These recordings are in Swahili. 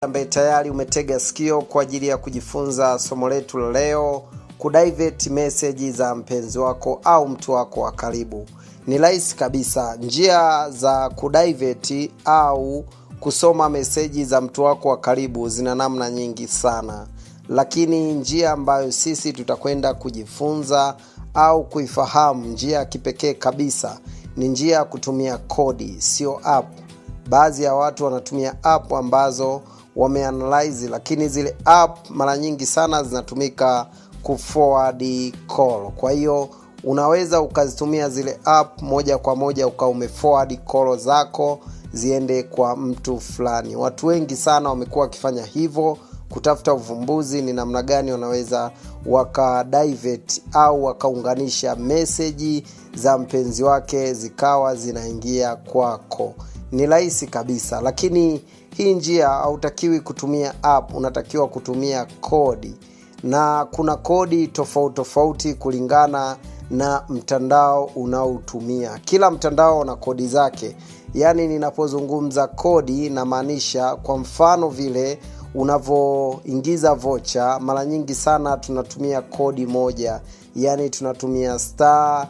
ambaye tayari umetega sikio kwa ajili ya kujifunza somo letu la leo kudivert meseji za mpenzi wako au mtu wako wa karibu ni rahisi kabisa njia za kudivert au kusoma meseji za mtu wako wa karibu zina namna nyingi sana lakini njia ambayo sisi tutakwenda kujifunza au kuifahamu njia ya kipekee kabisa ni njia ya kutumia kodi sio app baadhi ya watu wanatumia app ambazo wameanalyze lakini zile app mara nyingi sana zinatumika kuforward call kwa hiyo unaweza ukazitumia zile app moja kwa moja ukawa umeforward call zako ziende kwa mtu fulani watu wengi sana wamekuwa wakifanya hivyo kutafuta uvumbuzi ni namna gani wanaweza wakadivert au wakaunganisha meseji za mpenzi wake zikawa zinaingia kwako ni rahisi kabisa lakini hii njia hautakiwi kutumia app unatakiwa kutumia kodi na kuna kodi tofauti tofauti kulingana na mtandao unaotumia kila mtandao una kodi zake yaani ninapozungumza kodi namaanisha kwa mfano vile unavyoingiza vocha mara nyingi sana tunatumia kodi moja yaani tunatumia star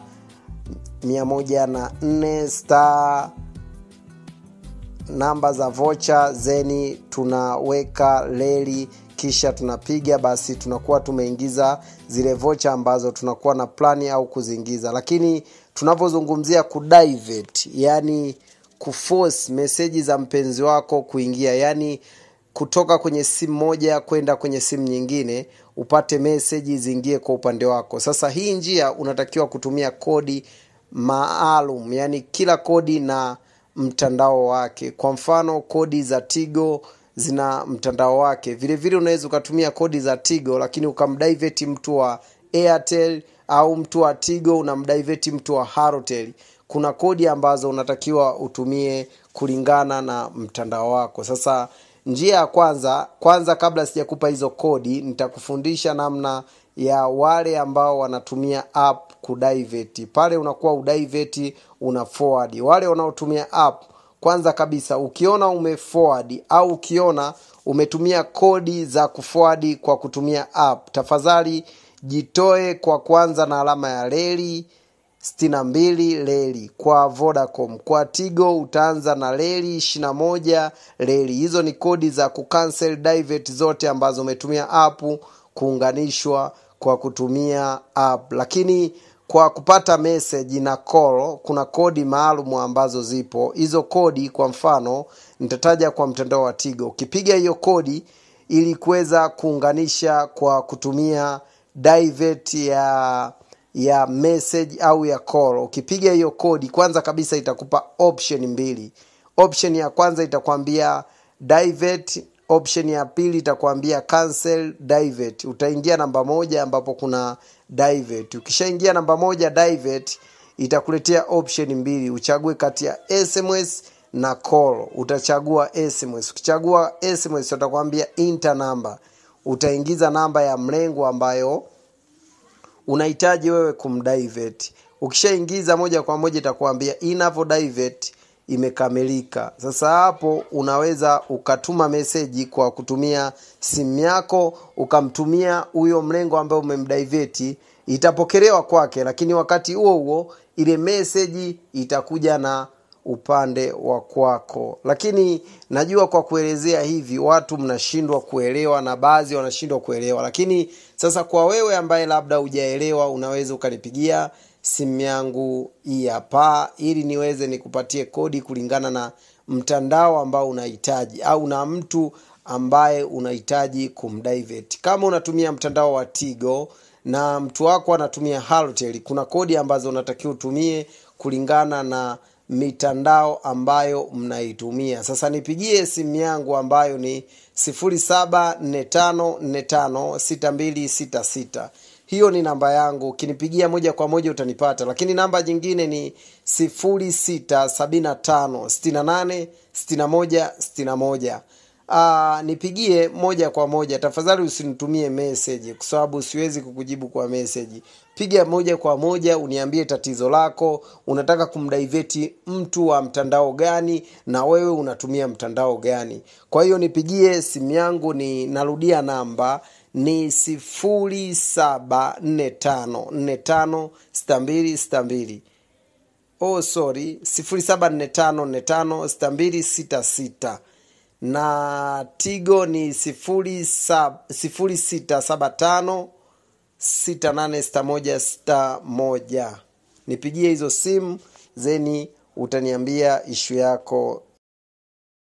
104 star namba za vocha zeni tunaweka leli kisha tunapiga basi tunakuwa tumeingiza zile vocha ambazo tunakuwa na plani au kuziingiza lakini tunavyozungumzia kudivert yani kuforce meseji za mpenzi wako kuingia yani kutoka kwenye simu moja kwenda kwenye simu nyingine upate meseji ziingie kwa upande wako sasa hii njia unatakiwa kutumia kodi maalum yani kila kodi na mtandao wake kwa mfano kodi za tigo zina mtandao wake vile vile unaweza ukatumia kodi za tigo lakini ukamdivert mtu wa airtel au mtu wa tigo unamdivert mtu wa harotel kuna kodi ambazo unatakiwa utumie kulingana na mtandao wako sasa njia ya kwanza kwanza kabla sijakupa hizo kodi nitakufundisha namna ya wale ambao wanatumia app kudivert pale unakuwa udivert una forward wale wanaotumia app kwanza kabisa ukiona umeforward au ukiona umetumia kodi za kuforward kwa kutumia app tafadhali jitoe kwa kwanza na alama ya reli 62 reli kwa vodacom kwa tigo utaanza na reli 21 reli hizo ni kodi za kucancel divert zote ambazo umetumia app kuunganishwa kwa kutumia app lakini kwa kupata message na call kuna kodi maalum ambazo zipo hizo kodi kwa mfano nitataja kwa mtandao wa tigo ukipiga hiyo kodi ili kuweza kuunganisha kwa kutumia divert ya ya message au ya call ukipiga hiyo kodi kwanza kabisa itakupa option mbili option ya kwanza itakwambia divert option ya pili itakwambia cancel divert utaingia namba moja ambapo kuna divert ukishaingia namba moja divert itakuletea option mbili uchague kati ya sms na call utachagua sms ukichagua sms utakwambia enter namba utaingiza namba ya mlengo ambayo unahitaji wewe kumdivert ukishaingiza moja kwa moja itakuambia inavyo divert imekamilika sasa hapo unaweza ukatuma meseji kwa kutumia simu yako ukamtumia huyo mlengo ambaye umemdiveti itapokelewa kwake lakini wakati huo huo ile meseji itakuja na upande wa kwako lakini najua kwa kuelezea hivi watu mnashindwa kuelewa na baadhi wanashindwa kuelewa lakini sasa kwa wewe ambaye labda hujaelewa unaweza ukanipigia simu yangu hii hapa ili niweze nikupatie kodi kulingana na mtandao ambao unahitaji au na mtu ambaye unahitaji kumdivert kama unatumia mtandao wa tigo na mtu wako anatumia halotel kuna kodi ambazo unatakiwa utumie kulingana na mitandao ambayo mnaitumia sasa nipigie simu yangu ambayo ni 0745456266 hiyo ni namba yangu ukinipigia moja kwa moja utanipata lakini namba jingine ni 0675686161 uh, nipigie moja kwa moja tafadhali usinitumie message kwa sababu siwezi kukujibu kwa message piga moja kwa moja uniambie tatizo lako unataka kumdaiveti mtu wa mtandao gani na wewe unatumia mtandao gani kwa hiyo nipigie simu yangu ni narudia namba ni sifuri saba nne tano nne tano sita mbili sita mbili oh sorry sifuri saba nne tano nne tano sita mbili sita sita na tigo ni sifuri sab, sifuri sita saba tano sita nane sita moja sita moja nipigie hizo simu zeni utaniambia ishu yako